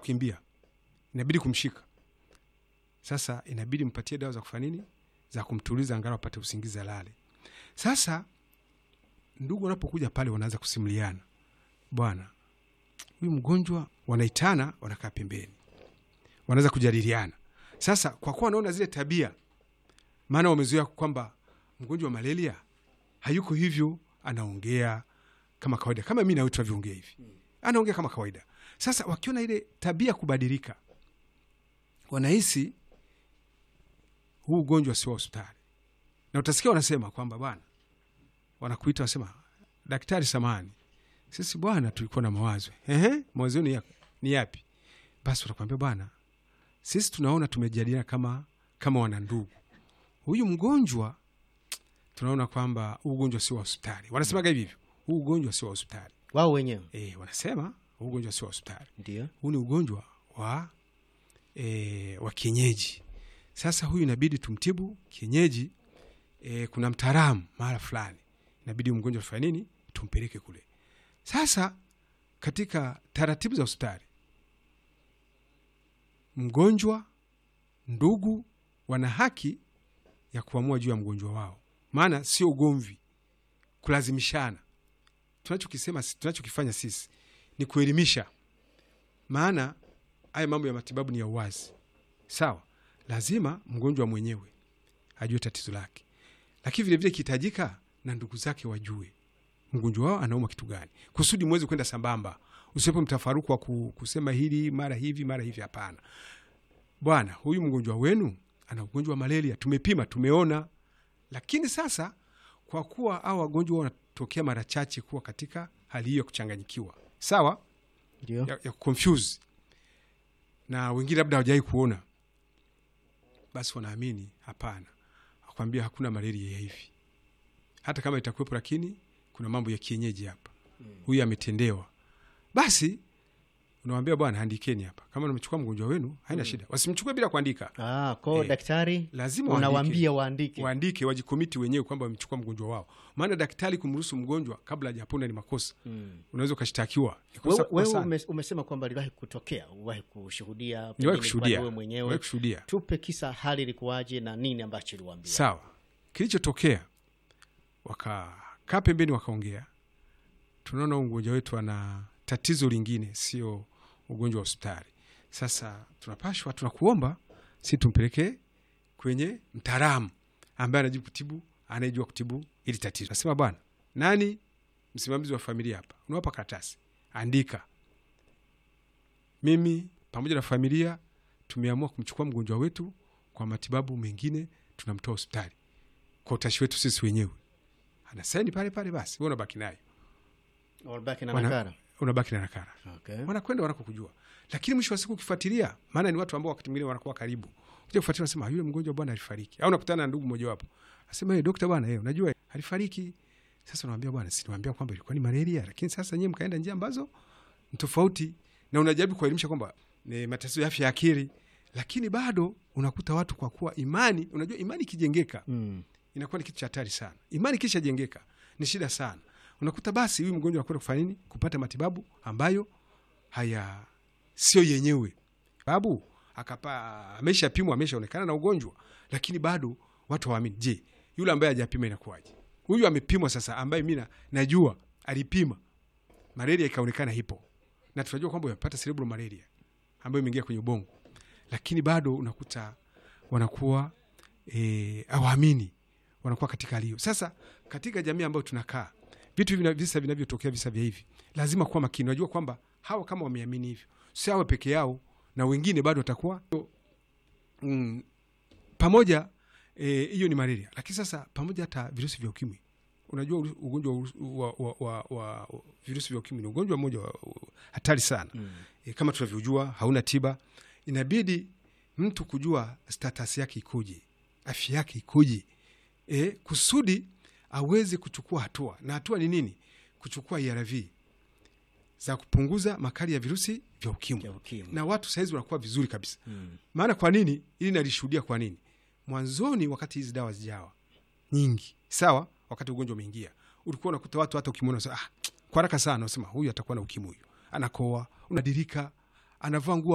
kukimbia, inabidi kumshika. Sasa inabidi mpatie dawa za kufanya nini, za kumtuliza, angalau apate usingizi, alale. Sasa ndugu wanapokuja pale, wanaanza kusimuliana, bwana, huyu mgonjwa, wanaitana, wanakaa pembeni, wanaweza kujadiliana. Sasa kwa kuwa wanaona zile tabia, maana wamezoea kwamba mgonjwa wa malaria hayuko hivyo, anaongea kama kawaida, kama mi nawe tunavyoongea hivi, anaongea kama kawaida. Sasa wakiona ile tabia kubadilika, wanahisi huu ugonjwa sio wa hospitali, na utasikia wanasema kwamba bwana, wanakuita wasema, daktari, samani sisi bwana, tulikuwa na mawazo. Ehe, mawazo ni, ya, ni yapi? Basi watakwambia bwana, sisi tunaona tumejadiliana kama kama wanandugu, huyu mgonjwa tunaona kwamba huu ugonjwa sio wa hospitali. Wanasemaga hivi hivyo, huu ugonjwa sio wa hospitali. wao wenyewe E, wanasema huu ugonjwa sio wa hospitali, ndio huu ni ugonjwa wa e, wa kienyeji. Sasa huyu inabidi tumtibu kienyeji. E, kuna mtaalamu mahala fulani, inabidi huyu mgonjwa tufanye nini, tumpeleke kule. Sasa katika taratibu za hospitali, mgonjwa, ndugu wana haki ya kuamua juu ya mgonjwa wao, maana sio ugomvi, kulazimishana. Tunachokisema, tunachokifanya sisi ni kuelimisha, maana haya mambo ya matibabu ni ya uwazi. Sawa, lazima mgonjwa mwenyewe ajue tatizo lake, lakini vilevile ikihitajika na ndugu zake wajue mgonjwa wao anauma kitu gani, kusudi mweze kwenda sambamba, usiwepo mtafaruku wa ku- kusema hili mara hivi mara hivi. Hapana bwana, huyu mgonjwa wenu ana ugonjwa wa malaria, tumepima tumeona. Lakini sasa kwa kuwa au wagonjwa wanatokea mara chache kuwa katika hali hiyo ya kuchanganyikiwa, sawa, ndio ya, ya confuse na wengine labda hawajawai kuona, basi wanaamini hapana, akwambia hakuna malaria ya hivi, hata kama itakuwepo, lakini kuna mambo ya kienyeji hapa, huyu ametendewa. Basi unawambia bwana, andikeni hapa, kama namechukua mgonjwa wenu haina shida, wasimchukue bila kuandika, ah, kwao Eh, daktari lazima unawaambia waandike waandike, wajikomiti wenyewe kwamba wamechukua mgonjwa wao, maana daktari kumruhusu mgonjwa kabla hajapona ni makosa, Mm. unaweza ukashtakiwa. Ni kosa Wewe, kubwa wewe sana. ume, umesema kwamba liwahi kutokea, uwahi kushuhudia, Niwahi pengine kushuhudia, wewe niwahi mwenyewe. kushuhudia. Tupe kisa, hali ilikuwaje na nini ambacho iliwaambia? Sawa, kilichotokea wakakaa pembeni, wakaongea. Tunaona huyu mgonjwa wetu ana tatizo lingine, sio ugonjwa wa hospitali. Sasa tunapashwa, tunakuomba si tumpeleke kwenye mtaalamu ambaye anajua kutibu, anayejua kutibu ili tatizo. Nasema bwana, nani msimamizi wa familia hapa? Unawapa karatasi, andika, mimi pamoja na familia tumeamua kumchukua mgonjwa wetu kwa matibabu mengine, tunamtoa hospitali kwa utashi wetu sisi wenyewe. Anasaini pale pale, basi wewe unabaki nayo, Walibaki na Wana- nakara. unabaki na nakara, Okay. wanakwenda wanakokujua. Lakini mwisho wa siku ukifuatilia, maana ni watu ambao wakati mwingine wanakuwa karibu, kuja kufuatilia, nasema yule mgonjwa bwana alifariki, au nakutana na ndugu mmojawapo asema, hey, dokta bwana, hey, unajua alifariki. Sasa unamwambia bwana, si niwaambia kwamba ilikuwa ni malaria, lakini sasa nyewe mkaenda njia ambazo ni tofauti, na unajaribu kuelimisha kwamba ni matatizo ya afya ya akili, lakini bado unakuta watu kwa kuwa imani, unajua imani ikijengeka Mm. inakuwa ni kitu cha hatari sana. Imani kisha jengeka ni shida sana. Unakuta basi huyu mgonjwa anakwenda kufanya nini? Kupata matibabu ambayo haya sio yenyewe, sababu akapa ameshapimwa, ameshaonekana na ugonjwa, lakini bado watu hawaamini. Je, yule ambaye hajapima inakuwaje? Huyu amepimwa sasa, ambaye mi na- najua alipima malaria ikaonekana ipo, na tunajua kwamba amepata cerebral malaria ambayo imeingia kwenye ubongo, lakini bado unakuta wanakuwa e, awaamini wanakuwa katika hali hiyo. Sasa katika jamii ambayo tunakaa, vitu hivi na visa vinavyotokea, visa vya hivi, lazima kuwa makini. Unajua kwamba hawa kama wameamini hivyo, si hawa peke yao, na wengine bado watakuwa mm, pamoja eh, hiyo ni malaria, lakini sasa pamoja hata virusi vya ukimwi. Unajua uru- ugonjwa wa, urusi- wa, wa, wa, wa virusi vya ukimwi ni ugonjwa mmoja wa- wa- hatari sana Mm. e, kama tunavyojua hauna tiba. Inabidi mtu kujua status yake ikoje, afya yake ikoje, e, kusudi aweze kuchukua hatua. Na hatua ni nini? Kuchukua ARV za kupunguza makali ya virusi vya ukimwi, Ya ukimwi. na watu sahizi wanakuwa vizuri kabisa. Mm. Maana kwa nini? Ili nalishuhudia kwa nini. Mwanzoni wakati hizi dawa zijawa nyingi, sawa, wakati ugonjwa umeingia, ulikuwa unakuta watu hata ukimwona unasema, ah, kwa haraka sana unasema huyu atakuwa na ukimwi, huyu anakoa, unadirika, anavaa nguo